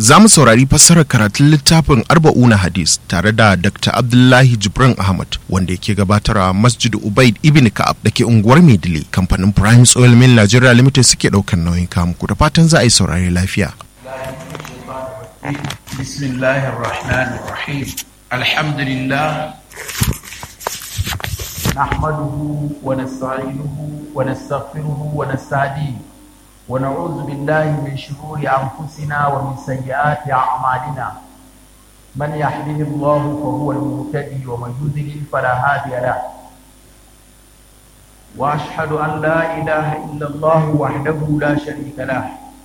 za mu saurari fassarar karatun littafin arba'una hadis tare da dr abdullahi jibrin ahmad wanda yake gabatarwa masjid ubaid ibn ka'ab da ke unguwar maidile kamfanin prime oil mill nigeria limited suke ɗaukar nauyin kamuku da fatan za a yi saurari lafiya بسم الله الرحمن الرحيم الحمد لله نحمده ونستعينه ونستغفره ونستهديه ونعوذ بالله من شرور أنفسنا ومن سيئات أعمالنا من يهده الله فهو المهتدي ومن يضلل فلا هادي له وأشهد أن لا إله إلا الله وحده لا شريك له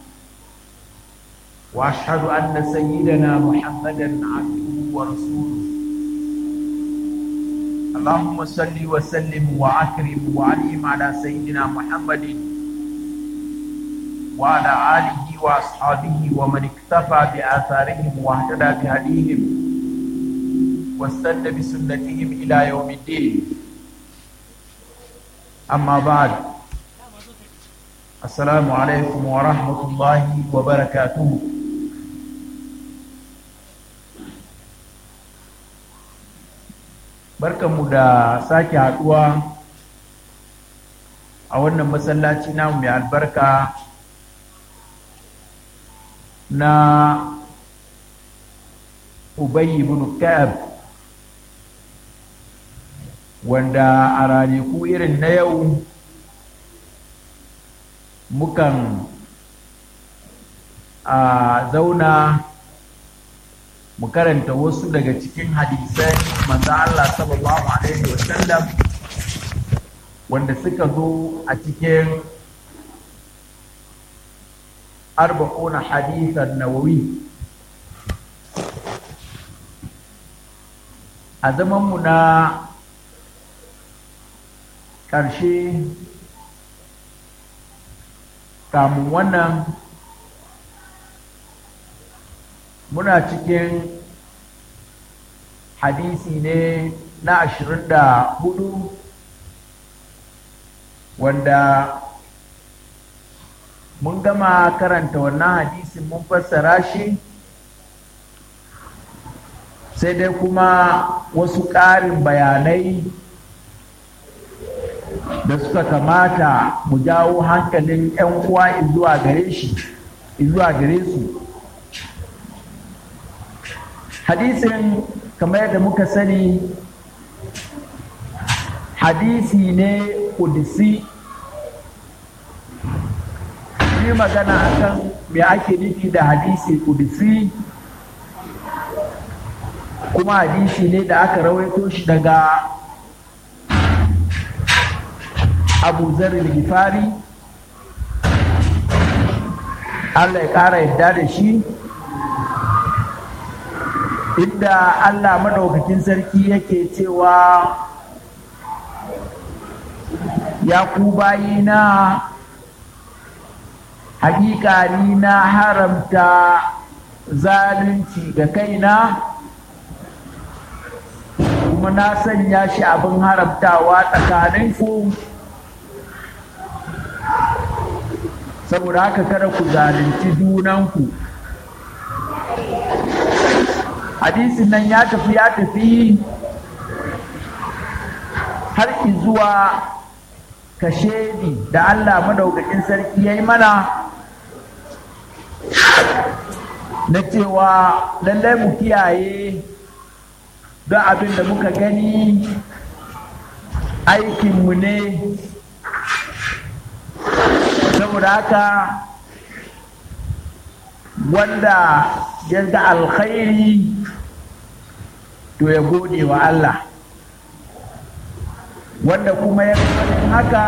واشهد ان سيدنا محمدا عبده ورسوله اللهم صل وسلم واكرم وعلم على سيدنا محمد وعلى اله واصحابه ومن اكتفى باثارهم واهتدى بهديهم واستنى بسنتهم الى يوم الدين اما بعد السلام عليكم ورحمه الله وبركاته barkanmu da sake haduwa a wannan masallaci namu mai albarka na ubayi ibn ka'ab wanda a ranaku irin na yau mukan a zauna mu karanta wasu daga cikin hadisai manzo Allah sallallahu alaihi wasallam wanda suka zo a cikin arba'una hadisan nawawi a zamanmu na ƙarshe kamun wannan muna cikin hadisi ne na ashirin da hudu wanda mun gama karanta wannan hadisin mun fassara shi sai dai kuma wasu ƙarin bayanai da suka kamata mu jawo hankalin 'yan uwa zuwa gare shi zuwa gare su hadisin kamar yadda muka sani hadisi ne kudisi yi magana akan me ake nufi da hadisi kudisi kuma hadisi ne da aka rawaito shi daga abu zarar gifari Allah ya ƙara yadda da shi inda Allah madaukakin sarki yake cewa ya ku bayina hakika ni na haramta zalunci ga kaina kuma na sanya shi abin haramtawa tsakaninku saboda haka kada ku zalunci junanku hadisin nan ya tafi ya tafi har zuwa kashedi da Allah madaukakin sarki ya yi mana na cewa lallai mu kiyaye don abin da muka gani aikinmu ne saboda haka wanda ya ga alkhairi to ya gode wa Allah wanda kuma ya ganin haka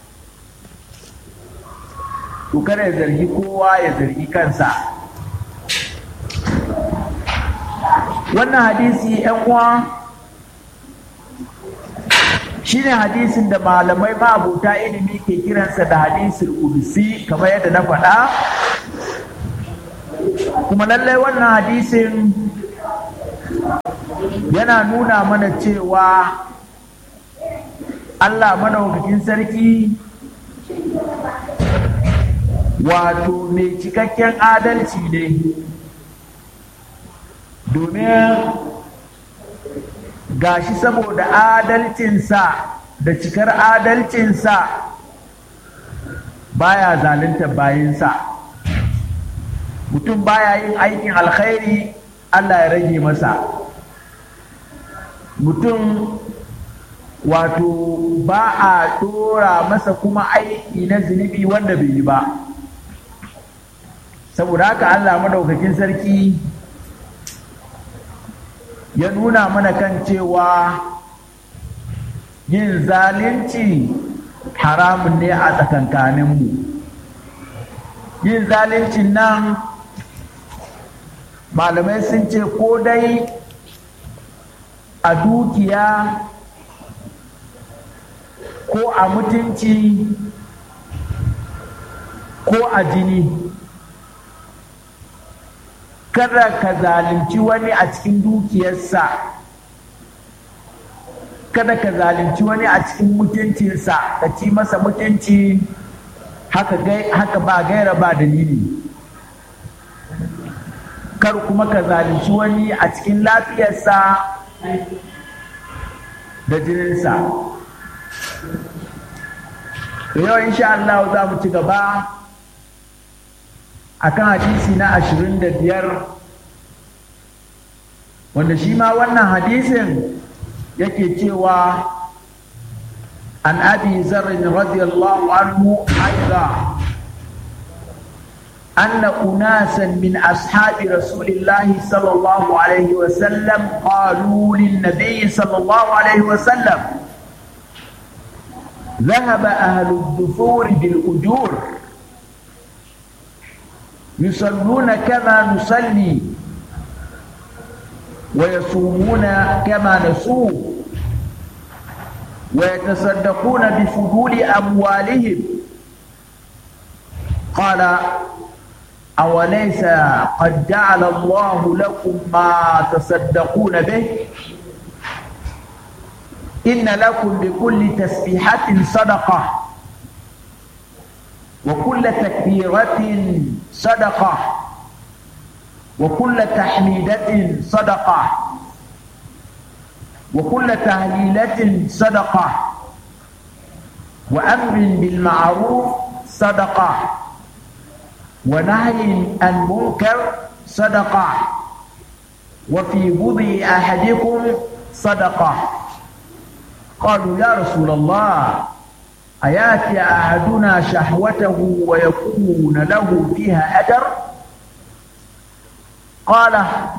to kada ya zargi kowa ya zargi kansa wannan hadisi yan uwa shine hadisin da malamai ma'abuta ilimi ke kiransa da hadisin udusi kamar yadda na faɗa kuma lallai wannan hadisin yana nuna mana cewa Allah madaukakin sarki wato mai cikakken adalci ne domin gashi saboda adalcinsa da cikar adalcinsa baya zalunta bayinsa mutum baya yin aikin alkhairi Allah ya rage masa mutum wato ba a dora masa kuma aiki na zunubi wanda bai yi ba saboda haka Allah madaukakin sarki ya nuna mana kan cewa yin zalunci haramun ne a tsakankaninmu yin zaluncin nan malamai sun ce ko dai a dukiya ko a mutunci ko a jini kada ka zalunci wani a cikin dukiyarsa kada ka zalunci wani a cikin mutuncinsa ka ci masa mutunci haka, haka ba gaira ba dalili kar kuma ka zalunci wani a cikin lafiyarsa da jininsa yau insha Allah za mu ci gaba akan hadisi na ashirin da biyar wanda shi ma wannan hadisin yake cewa an abi zarrin radiyallahu anhu aiza أن أناسا من أصحاب رسول الله صلى الله عليه وسلم قالوا للنبي صلى الله عليه وسلم ذهب أهل الدثور بالأجور يصلون كما نصلي ويصومون كما نصوم ويتصدقون بفضول أموالهم قال أوليس قد جعل الله لكم ما تصدقون به إن لكم بكل تسبيحة صدقة وكل تكبيرة صدقة وكل تحميدة صدقة وكل تهليلة صدقة وأمر بالمعروف صدقة ونهي عن منكر صدقة وفي بضع أحدكم صدقة قالوا يا رسول الله أياتي أحدنا شهوته ويكون له فيها أجر قال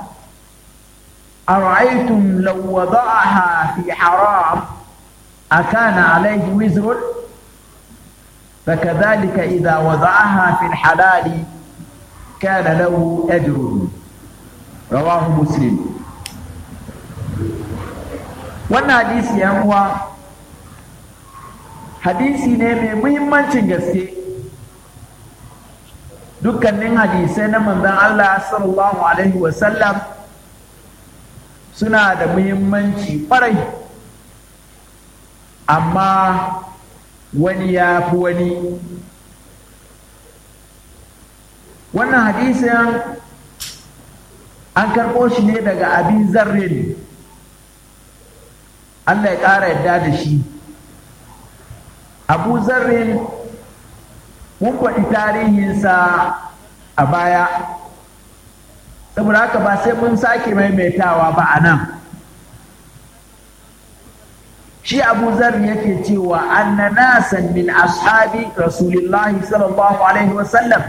أرأيتم لو وضعها في حرام أكان عليه وزر فكذلك إذا وضعها في الحلال كان له أجر رواه مسلم wannan hadisi yan uwa hadisi ne mai muhimmancin gaske dukkanin hadisai na manzon Allah sallallahu alaihi wasallam suna da muhimmanci ƙwarai amma wani ya fi wani wannan hadisin an karɓo shi ne daga abin zarrin Allah ya ƙara yadda da shi abu zarrin mun faɗi tarihinsa a baya saboda haka ba sai mun sake maimaitawa ba a nan shi abu zarri yake cewa anna nasan min ashabi rasulillahi sallallahu alaihi wasallam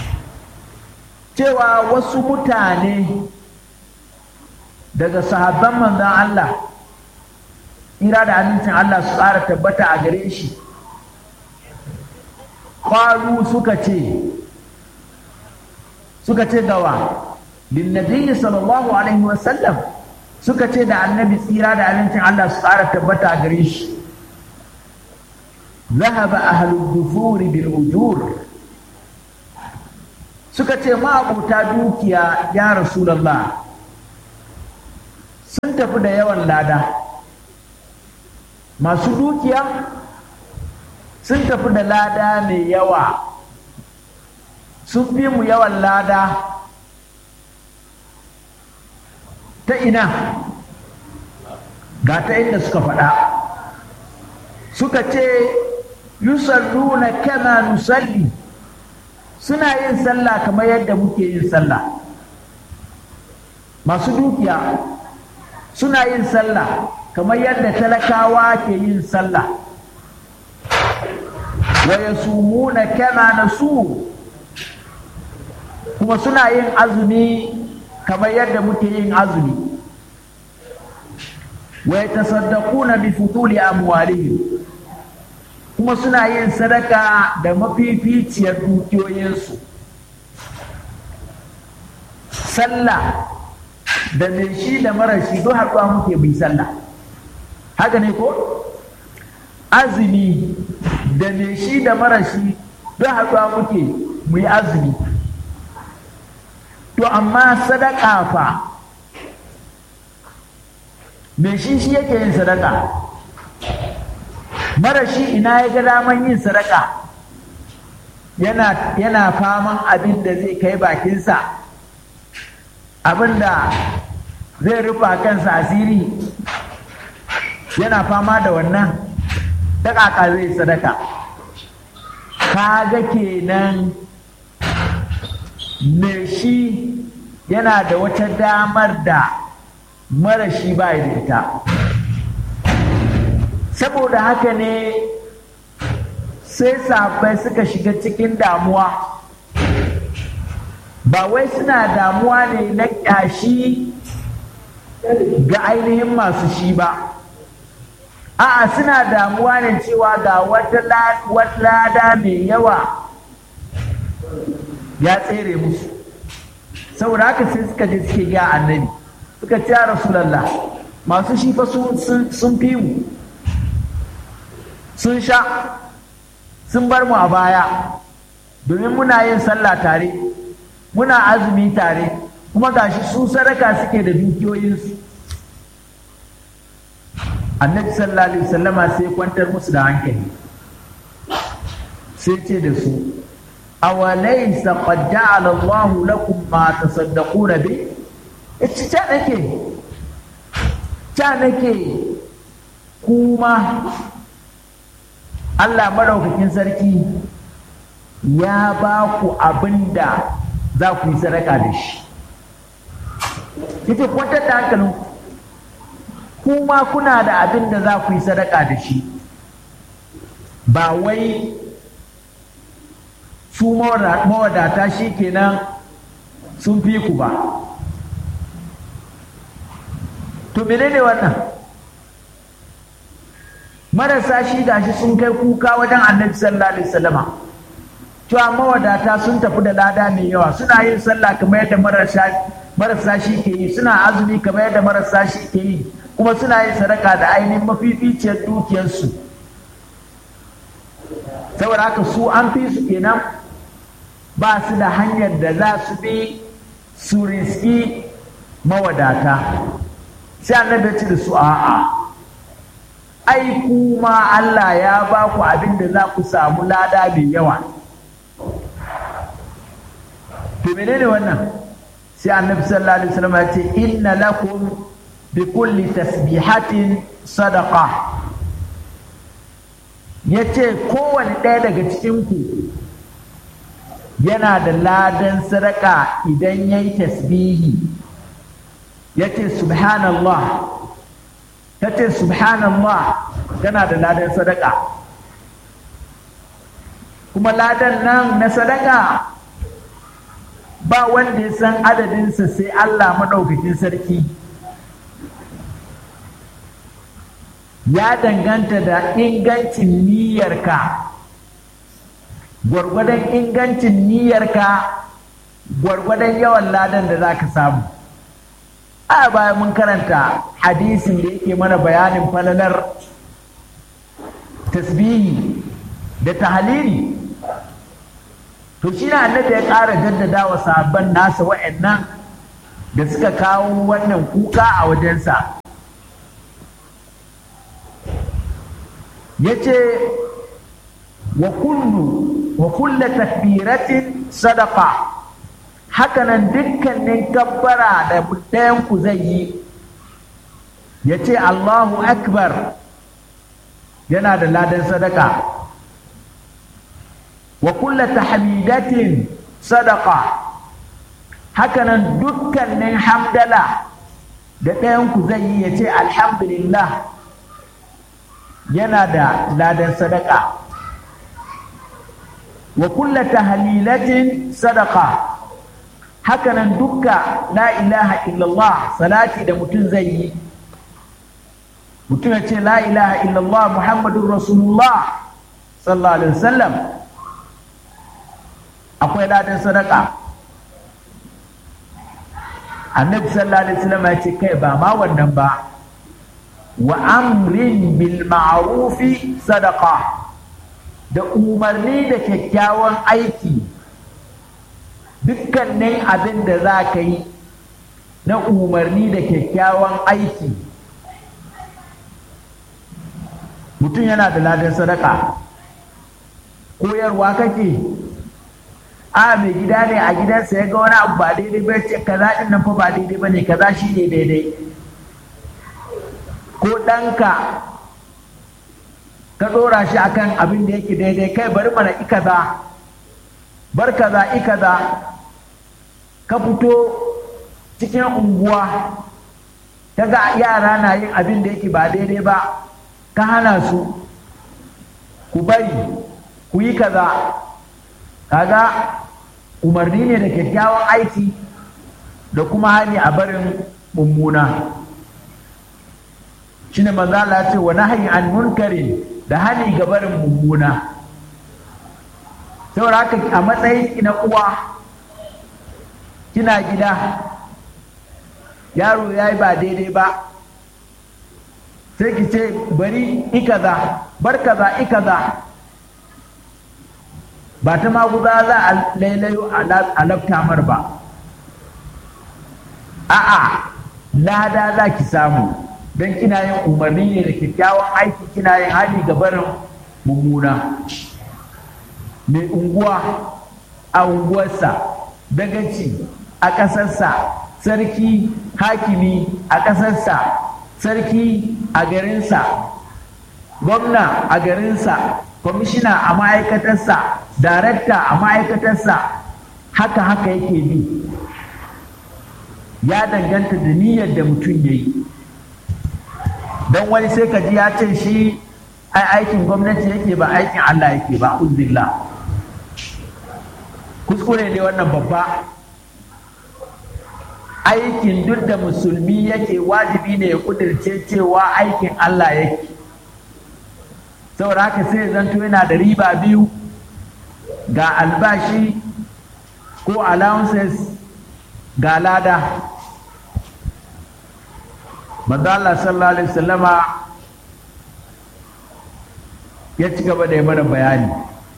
cewa wasu mutane daga sahabban manzon Allah ira da amincin Allah su ƙara tabbata a gare shi ƙwaru suka ce suka ce gawa linnabiyyi sallallahu alaihi wasallam suka ce da annabi tsira da amincin Allah su ƙara tabbata a gare shi zahaba ahlul dufuri bil ujur suka ce ma'abuta dukiya ya rasulallah sun tafi da yawan lada masu dukiya sun tafi da lada mai yawa sun fi mu yawan lada ta ina ga ta inda suka faɗa suka ce yusalluna kama nusalli suna yin sallah kamar yadda muke yin sallah masu dukiya suna yin sallah kamar yadda talakawa ke yin sallah wa yasumuna kama nasu kuma suna yin azumi kamar yadda muke yin azumi wa yatasaddaquna bi futuli amwalihim kuma suna yin sadaka da mafificiyar dukiyoyinsu sallah da mai shi da mara shi duk haɗuwa muke bi sallah haka ne ko azumi da mai shi da mara shi duk haɗuwa muke mu yi azumi to amma sadaka fa mai shi shi yake yin sadaka mara shi ina ya ga daman yin sadaka yana, yana faman abin da zai kai bakinsa abin da zai rufa kansa asiri yana fama da wannan ta ƙaƙa zai sadaka kaga kenan me shi yana da wata damar da mara shi ba da ita saboda haka ne sai safai suka shiga cikin damuwa ba wai suna damuwa ne na ƙyashi ga ainihin masu shi ba a'a suna damuwa ne cewa ga wata lada mai yawa ya tsere musu saboda haka sai suka je suke ga annabi suka ce rasulallah masu shi fa sun fi mu sun sha sun bar mu a baya domin muna yin sallah tare muna azumi tare kuma gashi su sadaka suke da dukiyoyinsu annabi sallallahu alaihi wasallama sai kwantar musu da hankali sai ce da su awalaysa qad ja'ala Allah lakum ma tasaddaquna bi ita ta nake ta nake kuma Allah maraukakin sarki ya ba ku abin da za ku yi sadaka da shi yace kwantar da hankalin kuma kuna da abin da za ku yi sadaka da shi ba wai su mawadata shi kenan sun fi ku ba to menene wannan marasa shi gashi sun kai kuka wajen annabi sallallahu alaihi wasallama cewa mawadata sun tafi da lada mai yawa suna yin sallah kamar yadda marasa shi ke yi suna azumi kamar yadda marasa shi ke yi kuma suna yin sadaka da ainihin mafificiyar dukiyarsu saboda haka su an fi su kenan ba su da hanyar da za su bi su riski mawadata sai annabi ce da su a'a ai kuma Allah ya ba ku abin da za ku samu lada mai yawa to menene wannan sai annabi sallallahu alaihi wasallam ya ce inna lakum bi kulli tasbihatin sadaqa yace kowane ɗaya daga cikin ku yana da ladan sadaka idan yayi tasbihi yace subhanallah tace subhanallah tana da ladan sadaka kuma ladan nan na sadaka ba wanda ya san adadinsa sai Allah maɗaukakin sarki ya danganta da ingancin niyyarka gwargwadon ingancin niyyarka gwargwadon yawan ladan da za ka samu a baya mun karanta hadisin da yake mana bayanin falalar tasbihi da tahalili to shi na annabi ya ƙara jaddada wa sabon nasa wa'annan da suka kawo wannan kuka a wajensa ya ce wa kullu wa kulla takbiratin sadaka hakanan dukkanin kabbara da ɗayanku zai yi ya ce Allahu Akbar yana da ladan sadaka wa kulla tahmidatin sadaka hakanan dukkanin hamdala da ɗayanku zai yi ya ce alhamdulillah yana da ladan sadaka wa kulla tahlilatin sadaka hakanan dukka la ilaha illallah salati da mutum zai yi mutum ya ce la ilaha illallah muhammadun rasulullah sallallahu alaihi wasallam akwai ladan sadaka annabi sallallahu alaihi wasallam ya ce kai ba ma wannan ba wa amrin bil ma'rufi sadaqa da umarni da kyakkyawan aiki dukkanin abin da za ka yi na umarni da kyakkyawan aiki mutum yana da ladan sadaka koyarwa kake a mai gida ne a gidansa ya ga wani abu ba daidai ba ce kaza din nan fa ba daidai ba ne kaza shi ne daidai ko ɗanka ka ɗora shi akan abin da yake daidai kai bari mana ikaza bar kaza ikaza ka fito cikin unguwa ka ga yara na yin abin da yake ba daidai ba ka hana su ku bari ku yi kaza kaga umarni ne da kyakkyawan aiki da kuma hali a barin mummuna shine manzo Allah ce wa nahyi an munkari da hali ga barin mummuna saboda haka a matsayin ki na uwa kina gida yaro ya yi ba daidai ba sai ki ce bari ikaza bar kaza ikaza ba ta maguza za a lailayo a laftamar ba a'a lada za ki samu don kina yin umarni ne da kyakkyawan aiki kina yin hali ga barin mummuna mai unguwa a unguwarsa dagaci a ƙasarsa sarki hakimi a ƙasarsa sarki a garinsa gwamna a garinsa kwamishina a ma'aikatarsa darakta a ma'aikatarsa haka haka yake bi ya danganta da niyyar da mutum ya yi don wani sai ka ji ya ce shi ai aikin gwamnati yake ba aikin Allah yake ba uzbillah kuskure ne wannan babba aikin duk da musulmi yake wajibi ne ya kudirce cewa aikin Allah yake saboda haka sai zanto yana da riba biyu ga albashi ko allowances ga lada manzo Allah sallallahu alaihi wasallama ya ci gaba da yi mana bayani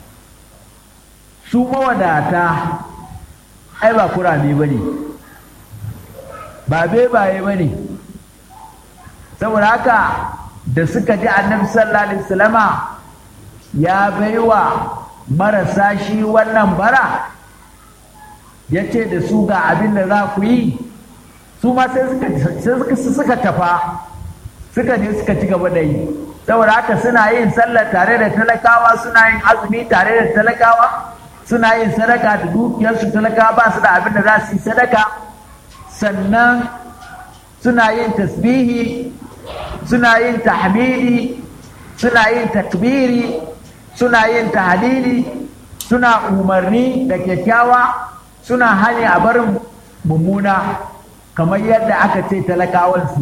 su mawadata ai ba kurame ba ne ba bebaye ba ne saboda haka da suka ji annabi sallallahu alaihi wasallama ya baiwa marasa shi wannan bara ya ce da su ga abin da za ku yi su ma sai suka tafa suka je suka ci gaba da yi saboda haka suna yin sallah tare da talakawa suna yin azumi tare da talakawa suna yin sadaka da dukiyarsu talakawa ba su da abin da za su yi sadaka sannan suna yin tasbihi suna yin tahmidi suna yin takbiri suna yin tahlili suna umarni da kyakkyawa suna hani a barin mummuna kamar yadda aka ce talakawan su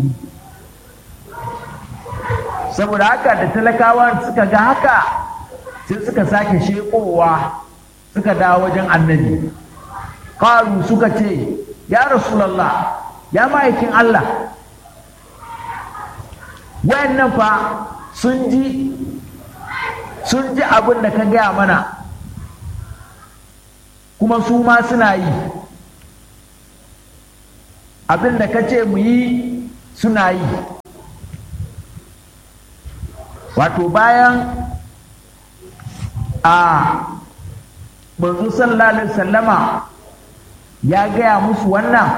saboda haka da talakawan suka ga haka sai suka sake shekowa suka dawo wajen annabi ƙaru suka ce ya rasulallah ya ma'aikin Allah wayannan fa sun ji sun ji abin da ka gaya mana kuma su ma suna yi abin da ka ce mu yi suna yi wato bayan a manzo sallallahu alaihi sallama ya gaya musu wannan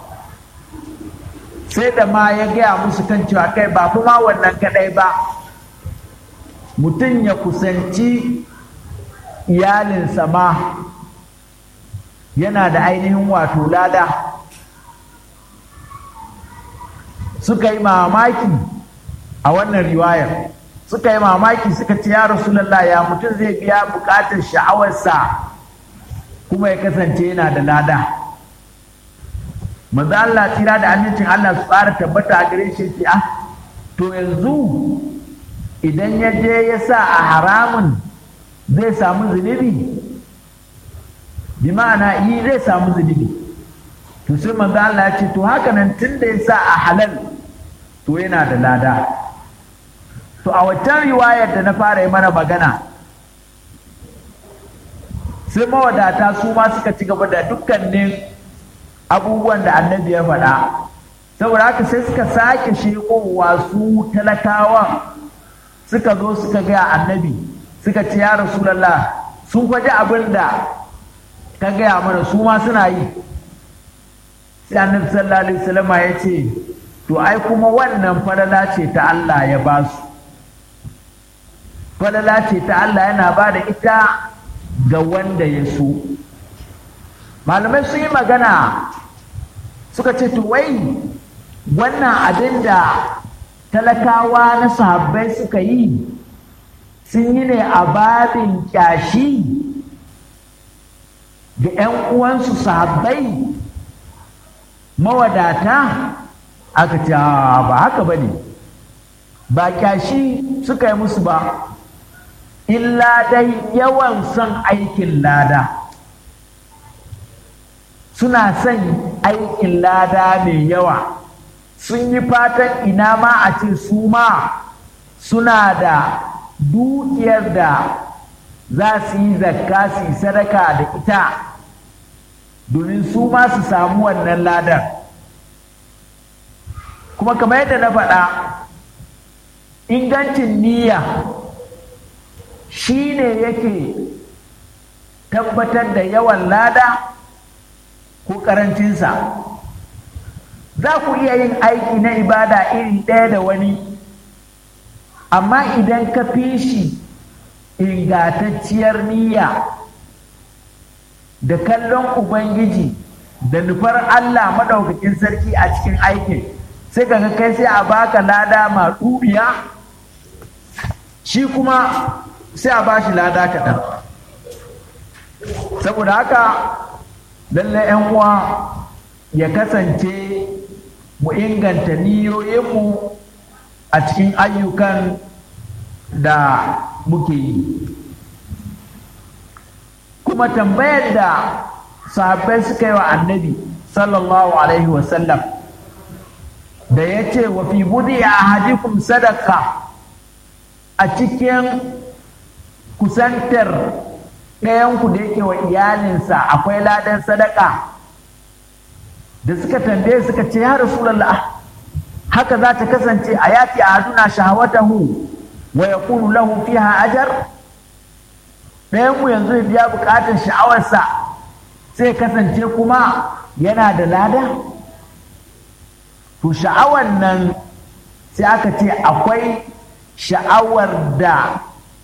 sai da ma ya gaya musu kan cewa kai ba kuma wannan kadai ba mutum ya kusanci iyalinsa ma yana da ainihin wato lada suka yi mamaki a wannan riwayar suka yi mamaki suka ce ya rasulallah ya mutum zai biya bukatar sha'awarsa kuma ya kasance yana da lada manzo Allah tsira da amincin Allah su fara tabbata a gare shi ce ah to yanzu idan ya je ya sa a haramun zai samu zunubi bi ma'ana yi zai samu zunubi to sai manzo Allah ya ce to haka nan tun da ya sa a halal to yana da lada to a waccan riwayar da na fara yi mana magana sai mawadata su ma suka ci gaba da dukkanin abubuwan da annabi ya faɗa saboda haka sai suka sake shekowa su talakawa suka zo suka gaya annabi suka ce ya rasulallah sun kwaji abin da ka gaya mana su ma suna yi sai annabi sallallahu alaihi wasallam ya ce to ai kuma wannan falala ce ta Allah ya ba su falala ce ta Allah yana ba da ita ga wanda ya so malamai sun yi magana suka ce to wai wannan abin da talakawa na sahabbai suka yi sun yi ne a babin kyashi ga 'yan uwansu sahabbai mawadata aka ce ba haka ba ne ba kyashi suka yi musu ba illa dai yawan son aikin lada suna son aikin lada mai yawa sun yi fatan ina ma a ce su ma suna da dukiyar da za su yi zakka su yi sadaka da ita domin su ma su samu wannan ladar kuma kamar yadda na faɗa ingancin niyya shi ne yake tabbatar da yawan lada ko ƙarancinsa za ku iya yin aiki na ibada iri ɗaya da wani amma idan ka fi shi ingantacciyar niyya da kallon ubangiji da nufar Allah maɗaukakin sarki a cikin aikin sai ka kai sai a baka lada ma ɗubiya shi kuma sai a ba shi lada kaɗan saboda haka lallai 'yan uwa ya kasance mu inganta niyoyinmu a cikin ayyukan da muke yi kuma tambayar da sahabbai suka yi wa annabi sallallahu alaihi wasallam da ya ce wa fi budi a hadikum sadaka a cikin kusantar ɗayanku da yake wa iyalinsa akwai ladan sadaka da suka tambaye suka ce ya rasulallah haka za ta kasance a yati a haduna shahawatahu wa yakunu lahu fiha ajar ɗayanmu yanzu ya biya buƙatar sha'awarsa sai kasance kuma yana da lada to sha'awar nan sai aka ce akwai sha'awar da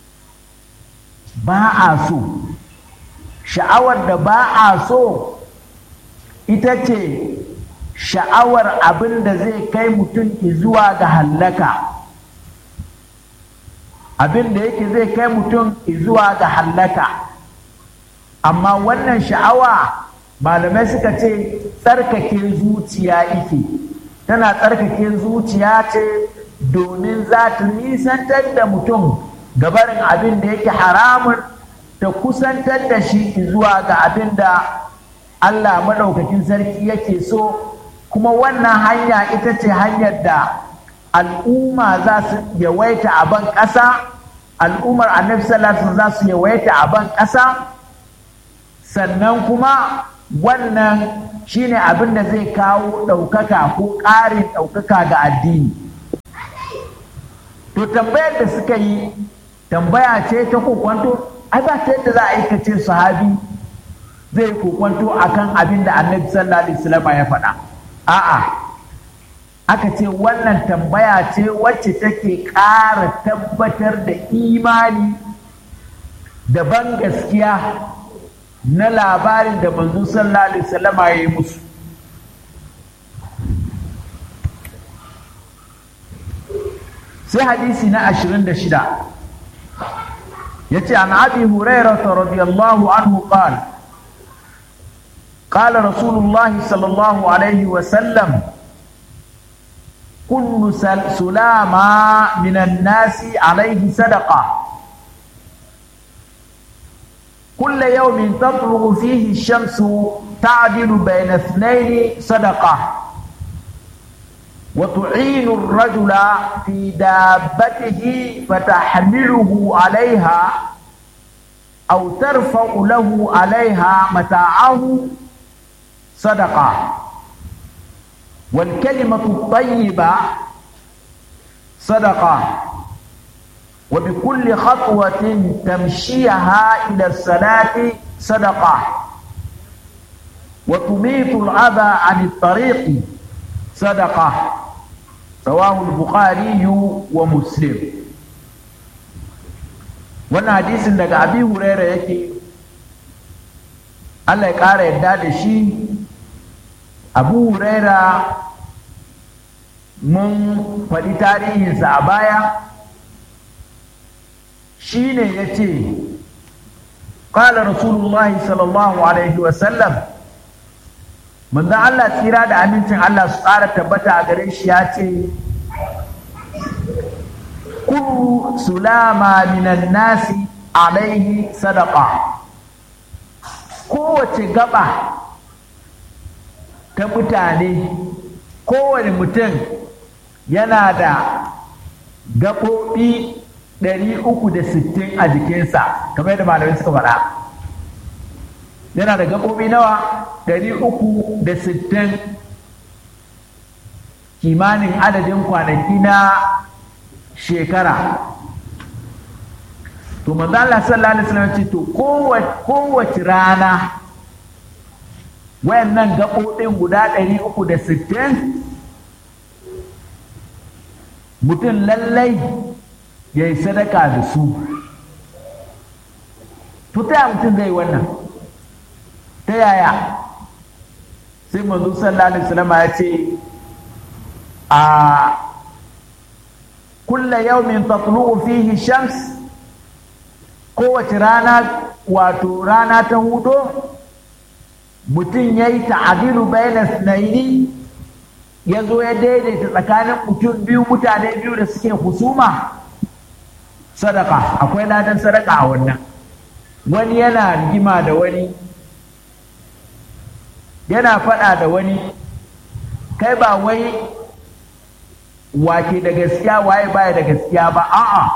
ba a so sha'awar da ba a so ita ce sha'awar abin da zai kai mutum zuwa ga hallaka abin da yake zai kai mutum zuwa ga hallaka amma wannan sha'awa malamai suka ce tsarkake zuciya ike tana tsarkake zuciya ce domin za ta nisantar da mutum gabarin abin da yake haramun ta kusantar da shi zuwa ga abin da Allah maɗaukakin sarki yake so kuma wannan hanya ita ce hanyar da al'umma za su yawaita a ban ƙasa al'ummar annabi sallallahu za su yawaita a ban ƙasa sannan kuma wannan shine abin da zai kawo ɗaukaka ko ƙarin ɗaukaka ga addini to tambayar da suka yi tambaya ce ta kokwanto ai ba ta yadda za a aikace sahabi zai kokwanto akan abin da annabi sallallahu alaihi wasallam ya faɗa a'a aka ce wannan tambaya ce wacce take ƙara tabbatar da imani da ban gaskiya na labarin da manzo sallallahu alaihi wasallam ya yi musu sai hadisi na 26 yace an abi hurairah radiyallahu anhu qala قال رسول الله صلى الله عليه وسلم كل سلامة من الناس عليه صدقة كل يوم تطلع فيه الشمس تعدل بين اثنين صدقة وتعين الرجل في دابته فتحمله عليها أو ترفع له عليها متاعه صدقة والكلمة الطيبة صدقة وبكل خطوة تمشيها إلى الصلاة صدقة وتميت الأذى عن الطريق صدقة رواه البخاري ومسلم wannan hadisin daga abi huraira yake Allah ya ƙara yadda da shi abu huraira mun faɗi tarihinsa a baya shi ne ya ce ƙala rasulullahi sallallahu alaihi wasallam manzan Allah tsira da amincin Allah su ƙara tabbata a gare shi ya ce kullu sulama minan nasi alaihi sadaka kowace gaba ta mutane kowane mutum yana da gaɓoɓi 360 a jikinsa kamar yadda malamai suka faɗa yana da gaɓoɓi nawa 360 kimanin adadin kwanaki na shekara to manzo Allah sallallahu alaihi wasallam ce to kowace rana wayannan gaɓoɓin guda ɗari uku da sittin mutum lallai ya yi sadaka da su to ta mutum zai wannan ta yaya sai manzo sallallahu alaihi wasallam ya ce a kulla yaumin tatlu'u fihi shams kowace rana wato rana ta hudo mutum ya yi ta'adilu bayna sunaini ya zo ya daidaita tsakanin mutum biyu mutane biyu da suke husuma sadaka akwai ladan sadaka a wannan wani yana rigima da wani yana faɗa da wani kai ba wai wake da gaskiya waye baya da gaskiya ba a'a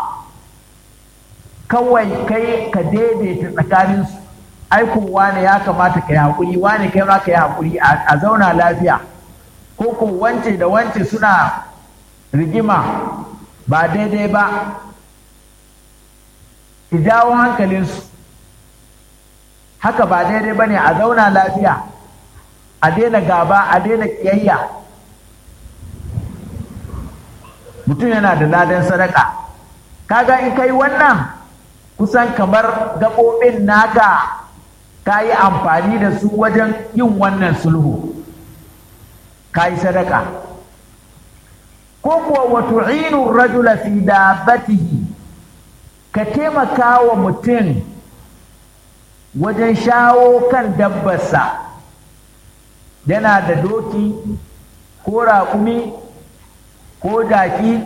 kawai kai ka daidaita tsakaninsu aiko wane ya kamata ka yi haƙuri wane kai ma ka yi haƙuri a zauna lafiya ko ko wance da wance suna rigima ba daidai ba ki jawo hankalinsu haka ba daidai ba ne a zauna lafiya a daina gaba a daina ƙiyayya mutum yana da ladan sadaka kaga in kai wannan kusan kamar gaɓoɓin naka ka yi amfani da su wajen yin wannan sulhu ka yi sadaka ko kuwa wato inu rajula fi dabbatihi ka taimaka wa mutum wajen shawo kan dabbarsa yana da doki ko raƙumi ko jaki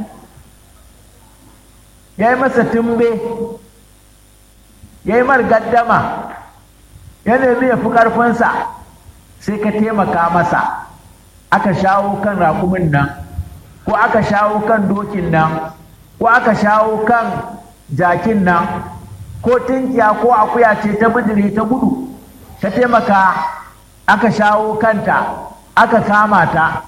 ya yi masa tumbe ya yi mar gaddama ya nemi ya fi ƙarfinsa sai ka taimaka masa aka shawo kan raƙumin nan ko aka shawo kan dokin nan ko aka shawo kan jakin nan ko tinkiya ko akuya ce ta bijire ta gudu ta taimaka aka shawo kanta aka kama ta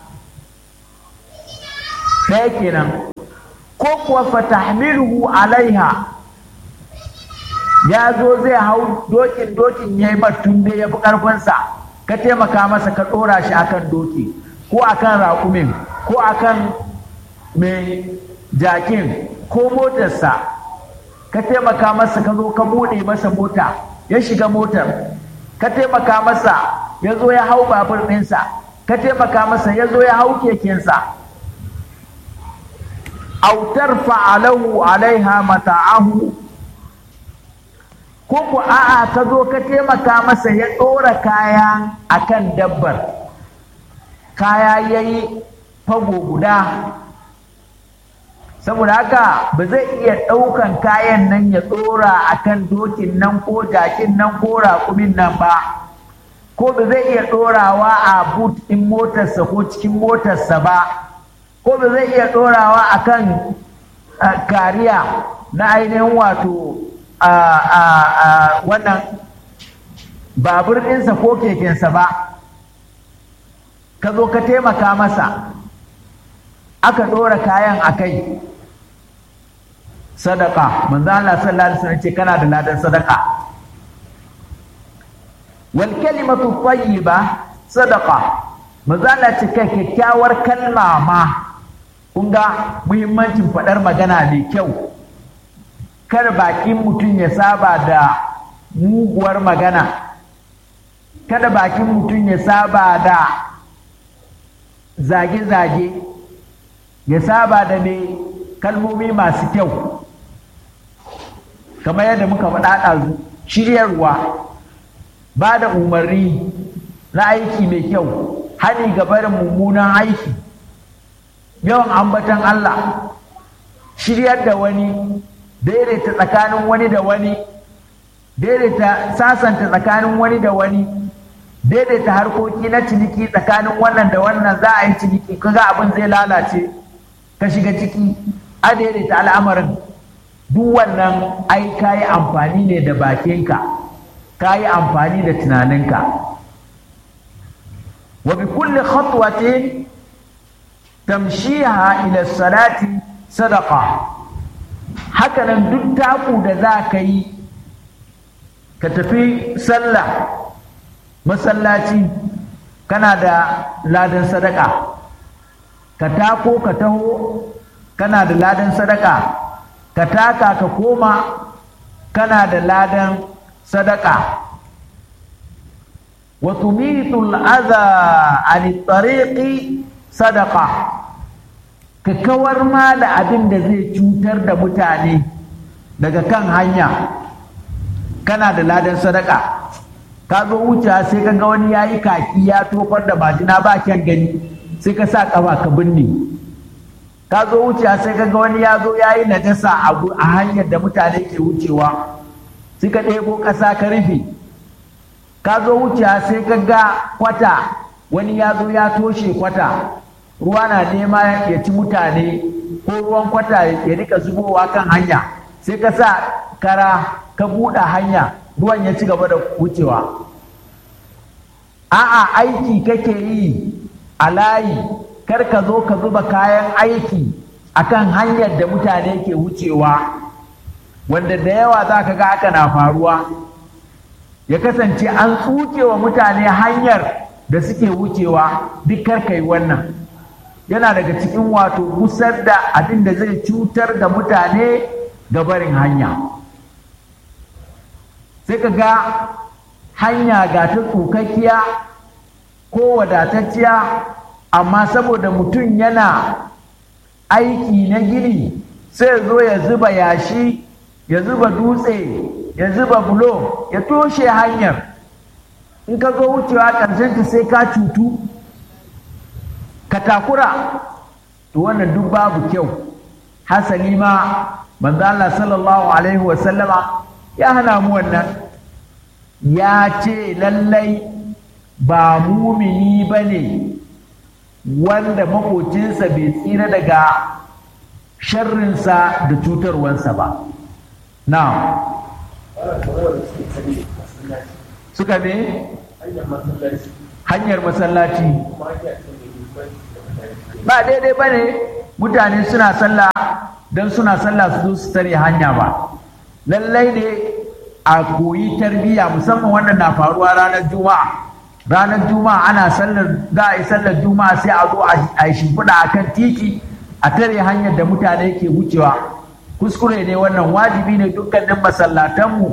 ɗaya kenan ko kuwa fatahmiluhu alaiha ya zo zai hau dokin dokin ya yi tunde ya fi ƙarfinsa ka taimaka masa ka ɗora shi akan doki ko akan raƙumin ko akan mai jakin ko motarsa ka taimaka masa ka zo ka buɗe masa mota ya shiga motar ka taimaka masa ya zo ya hau babur ɗinsa ka taimaka masa ya zo ya hau kekensa autar fa'alahu alaiha mata'ahu ko ku a'a ka zo ka taimaka masa ya ɗora kaya akan dabbar kaya ya yi fago guda saboda haka ba zai iya ɗaukan kayan nan ya ɗora akan dokin nan ko jakin nan ko raƙumin nan ba ko ba zai iya ɗorawa a boot ɗin motarsa ko cikin motarsa ba ko ba zai iya ɗorawa a kan kariya na ainihin wato wannan babur ɗinsa ko kekensa ba ka zo ka taimaka masa aka ɗora kayan a kai sadaka manzo Allah sallallahu alaihi wasallam ce kana da ladan sadaka wal kalimatu tayyiba sadaqa mazala ce kai kyakkyawar kalma ma kun ga muhimmancin faɗar magana mai kyau kar bakin mutum ya saba da muguwar magana kada bakin mutum ya saba da zage-zage ya saba da mai kalmomi masu kyau kamar yadda muka faɗa ɗazu shiryarwa ba da umarni na aiki mai kyau hani ga barin mummunan aiki yawan ambatan Allah shiryar da wani daidaita tsakanin wani da wani daidaita sasanta tsakanin wani da wani daidaita harkoki na ciniki tsakanin wannan da wannan za a yi ciniki kaga abin zai lalace ka shiga ciki a daidaita al'amarin duk wannan ai ka yi amfani ne da bakinka ka yi amfani da tunaninka wa bi kulli khatwatin tamshiha ila salati sadaqa hakanan duk taku da za ka yi ka tafi sallah masallaci kana da ladan sadaka ka tako ka taho kana da ladan sadaka ka taka ka koma kana da ladan sadaka wa tumitul adha an tariqi sadaqa ka kawar ma da abin da zai cutar da mutane daga kan hanya kana da ladan sadaka ka zo wuce sai ka ga wani yayi kaki ya tofar da majina ba kyan gani sai ka sa kafa ka binne ka zo wuce sai ka ga wani ya zo yayi najasa a hanyar da mutane ke wucewa sai ka ɗebo ƙasa ka rufe ka zo wuce sai ka ga kwata wani ya zo ya toshe kwata ruwa na nema ya ci mutane ko ruwan kwata ya rika zubowa kan hanya sai ka sa kara ka buɗe hanya ruwan ya ci gaba da wucewa a'a aiki kake yi a layi kar ka zo ka zuba kayan aiki akan hanyar da mutane ke wucewa wanda da yawa za ka ga haka na faruwa ya kasance an tsuke wa mutane hanyar da suke wucewa duk kar ka yi wannan yana daga cikin wato gusar da abin da zai cutar da mutane ga barin hanya sai ka ga hanya ga ta tsukakkiya ko wadatacciya amma saboda mutum yana aiki na gini sai zo ya zuba yashi ya zuba dutse ya zuba bulo ya toshe hanyar in ka zo wucewa ƙarshenta sai ka cutu ka takura to wannan duk babu kyau hasali ma manzo Allah sallallahu alaihi wa sallama ya hana mu wannan ya ce lallai ba mumini bane wanda makocinsa bai tsira daga sharrinsa da cutarwansa ba na suka ne hanyar masallaci ba daidai ba ne mutane suna sallah don suna sallah su zo su tare hanya ba lallai ne a koyi tarbiyya musamman wannan na faruwa ranar juma'a ranar juma'a ana sallar za a yi sallar juma'a sai a zo a yi shimfiɗa a kan titi a tare hanyar da mutane ke wucewa kuskure ne wannan wajibi ne dukkanin masallatanmu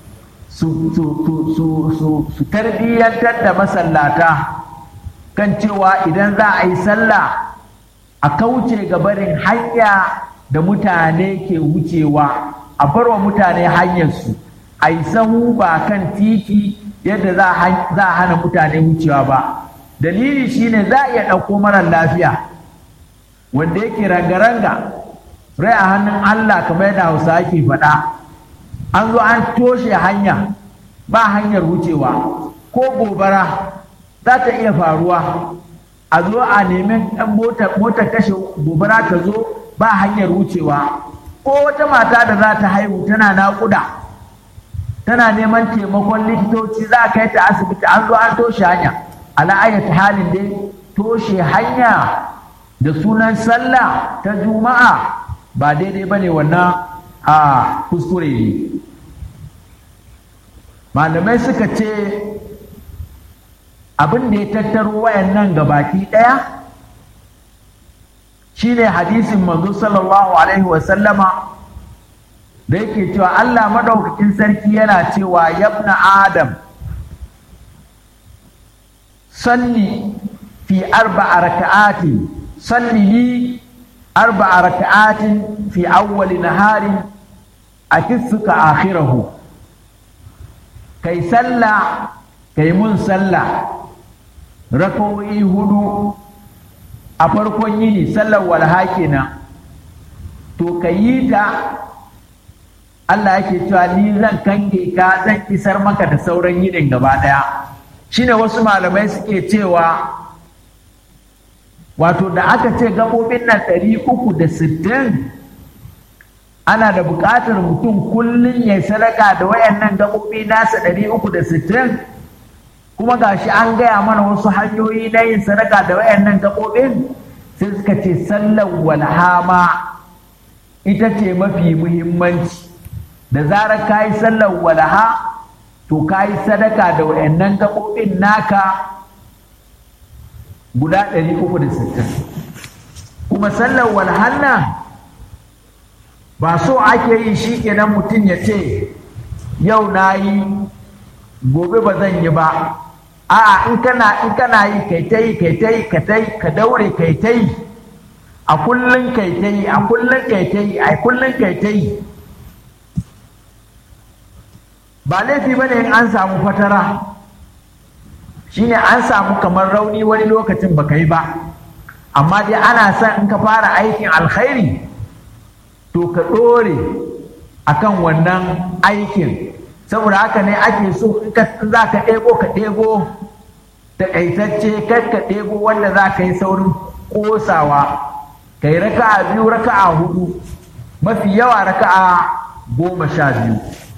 su tarbiyyantar da masallata kan cewa idan za a yi sallah a kauce ga barin hanya da mutane ke wucewa a barwa mutane hanyarsu a yi sahu ba kan titi yadda za a hana mutane wucewa ba dalili shine za a iya ɗauko marar lafiya wanda yake ranga-ranga rai a hannun Allah kamar yadda hausa ake faɗa an zo an toshe hanya ba hanyar wucewa ko gobara za ta iya faruwa a zo a neman motar kashe gobara ta zo ba hanyar wucewa ko wata mata da za ta haihu tana naƙuda tana neman taimakon likitoci za a kai ta asibiti an zo an toshe hanya ala'ayyata halin dai toshe hanya da sunan sallah ta juma'a ba daidai ba ne wannan a kuskure ne malamai suka ce abin da ya tattaro wayannan gabaki ɗaya shine hadisin manzo sallallahu alaihi wasallama da yake cewa Allah madaukakin sarki yana cewa yabna adam salli fi arba'a raka'atin salli li arba'a raka'atin fi awwali naharin akisuka akhirahu kai sallah kai mun sallah rakawoyi hudu a farkon yini sallar walha kenan to ka yi ta Allah yake cewa ni zan kange ka zan isar maka da sauran yinin gaba ɗaya shine wasu malamai suke cewa wato da aka ce gaɓoɓin nan ɗari uku da sittin ana da buƙatar mutum kullum ya sadaka da wayannan gaɓoɓi nasa ɗari uku da sittin kuma gashi an gaya mana wasu hanyoyi na yin sadaka da wayannan gaɓoɓin sai suka ce sallar walhama ita ce mafi muhimmanci da zarar ka yi sallar walha to ka yi sadaka da wayannan gaɓoɓin naka guda 360 kuma sallar walhanna ba so ake yi shi kenan mutum ya ce yau na yi gobe ba zan yi ba a'a in kana in kana yi kai ta yi kai ta yi ka ta yi ka daure kai ta yi a kullun kai ta yi a kullun kai ta yi a kullun kai ta yi ba laifi ba ne in an samu fatara shine an samu kamar rauni wani lokacin baka yi ba amma dai ana son in ka fara aikin alkhairi to ka ɗore akan wannan aikin saboda haka ne ake so in ka za ka ɗebo ka ɗebo taƙaitacce kar ka ɗebo wanda za ka yi saurin ƙosawa ka yi raka'a biyu raka'a hudu mafi yawa raka'a goma sha biyu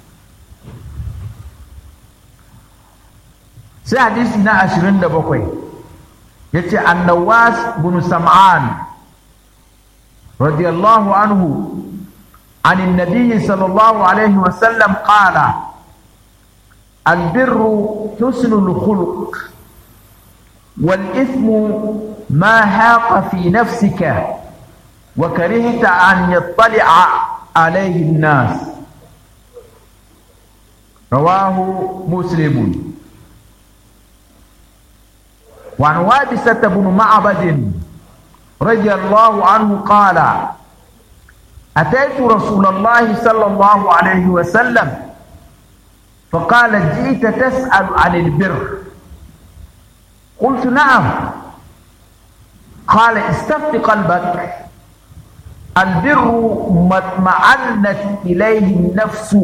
sai hadisi na ashirin da bakwai ya ce annawas bin sam'an radiyallahu anhu عن النبي صلى الله عليه وسلم قال البر حسن الخلق والإثم ما حاق في نفسك وكرهت أن يطلع عليه الناس رواه مسلم وعن وابسة بن معبد رضي الله عنه قال أتيت رسول الله صلى الله عليه وسلم فقال جئت تسأل عن البر قلت نعم قال استفت قلبك البر ما اطمأنت إليه النفس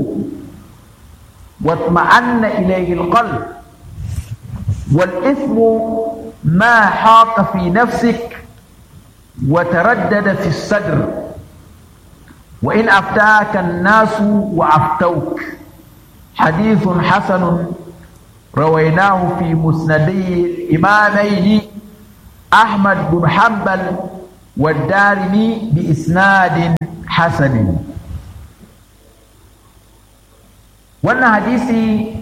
واطمأن إليه القلب والإثم ما حاق في نفسك وتردد في الصدر وإن أفتاك الناس وأفتوك حديث حسن رويناه في مسندي الإمامين أحمد بن حنبل والدارمي بإسناد حسن wannan hadisi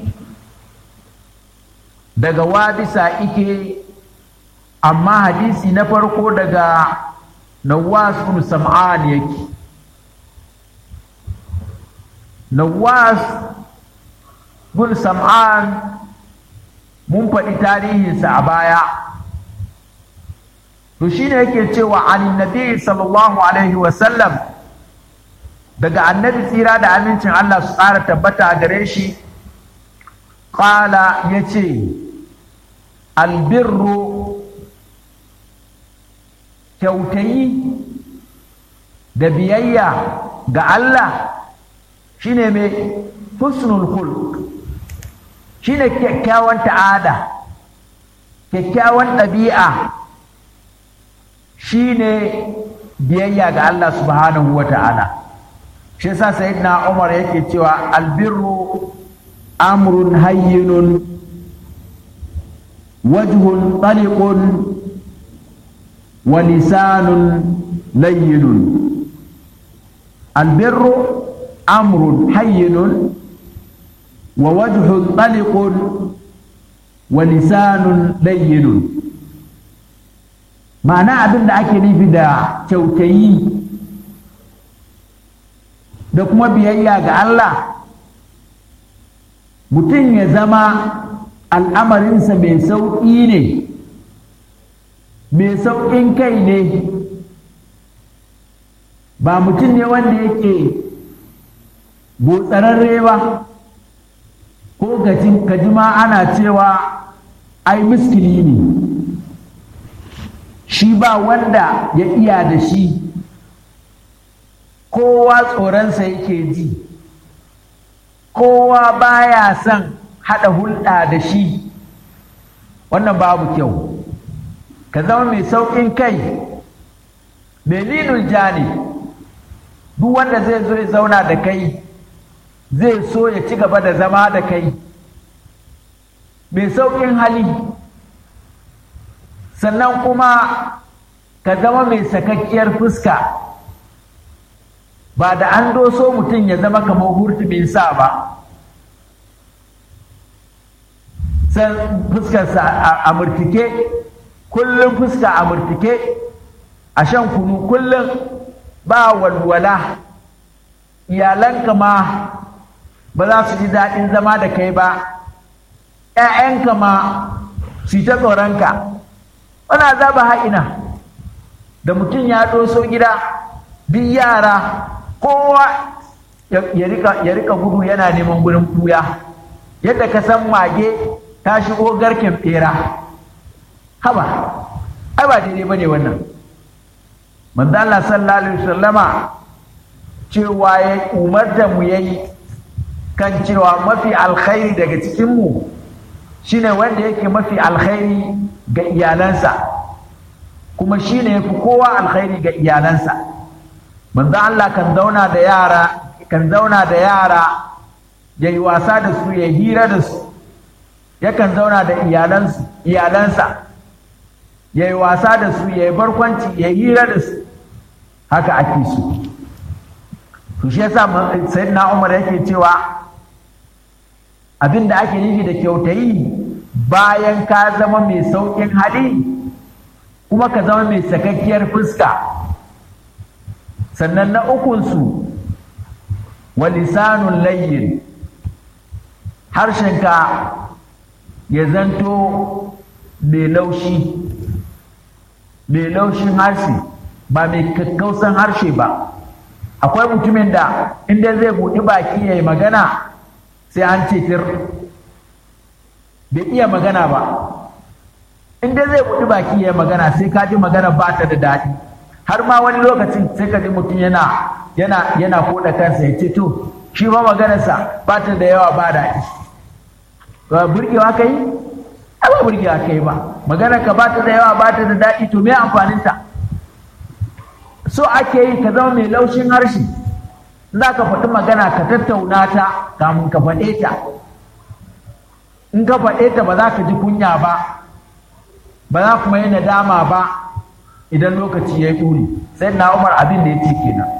daga wabisa ike amma hadisi na farko daga nawas bin sam'an yake nawas bin sam'an mun faɗi tarihinsa a baya to shine yake cewa an nabi sallallahu alaihi wasallam daga annabi tsira da amincin Allah su ƙara tabbata gare shi ƙala ya ce albirru kyautayi da biyayya ga Allah shine mai husnul khulq shine kyakkyawan ta'ada kyakkyawan ɗabi'a shine biyayya ga Allah subhanahu wa ta'ala shi yasa sayyidina Umar yake cewa albirru amrun hayyinun wajhun taliqun wa lisanun layyinun albirru amrun hayyinun wa wajhun taliqun wa lisanun layyinun ma'ana abin da ake nufi da kyautayi da kuma biyayya ga Allah mutum ya zama al'amarinsa mai sauƙi ne mai sauƙin kai ne ba mutum ne wanda yake botsararre ba ko gajima ana cewa ai miskili ne shi ba wanda ya iya da shi kowa tsoronsa yake ji kowa baya son haɗa hulɗa da shi wannan babu kyau ka zama mai sauƙin kai mai linul jani duk wanda zai zo ya zauna da kai zai so ya ci gaba da zama da kai mai sauƙin hali sannan kuma ka zama mai sakakkiyar fuska ba da an doso mutum ya zama kamar hurtumin sa ba san fuskarsa a murtike kullum fuska a murtike a shan kunu kullum ba walwala iyalanka ma ba za su ji daɗin zama da kai ba ‘ya'yanka ma su ta tsoronka wana zaba ha'ina da mutum ya doso gida duk yara kowa ya rika gudu yana neman gurin kuya yadda ka san mage ta shigo garken bera haba ai ba daidai bane wannan manzo Allah sallallahu alaihi wasallama cewa ya umarta mu yayi kan cewa mafi alkhairi daga cikin mu shine wanda yake mafi alkhairi ga iyalansa kuma shine yafi kowa alkhairi ga iyalansa manzo Allah kan zauna da yara kan zauna da yara yayi wasa da su ya hira da su yakan zauna da iyalansu iyalansa yayi wasa da su yayi barkwanci ya hira da su haka ake so to shi yasa sayyidina Umar yake cewa abin da ake nufi da kyautayi bayan ka zama mai sauƙin hali kuma ka zama mai sakakkiyar fuska sannan na ukunsu wa lisanun layyin harshenka ya zanto mai laushi mai laushin harshe ba mai kakkausan harshe ba akwai mutumin da inda zai buɗi baki ya yi magana sai an ce tir bai iya magana ba inda zai buɗi baki ya yi magana sai ka ji magana ba ta da daɗi har ma wani lokacin sai ka ji mutum yana yana yana koda kansa ya ce to shi ma maganarsa ba ta da yawa ba daɗi ba burgewa ka yi ai ba burgewa ka yi ba maganar ka ba ta da yawa ba ta da daɗi to me amfaninta so ake yi ka zama mai laushin harshe za ka faɗi magana ka tattauna ta kamun ka faɗe ta in ka faɗe ta ba za ka ji kunya ba ba za kuma yi nadama ba idan lokaci ya yi ƙuri sai na umar abin da ya ce kenan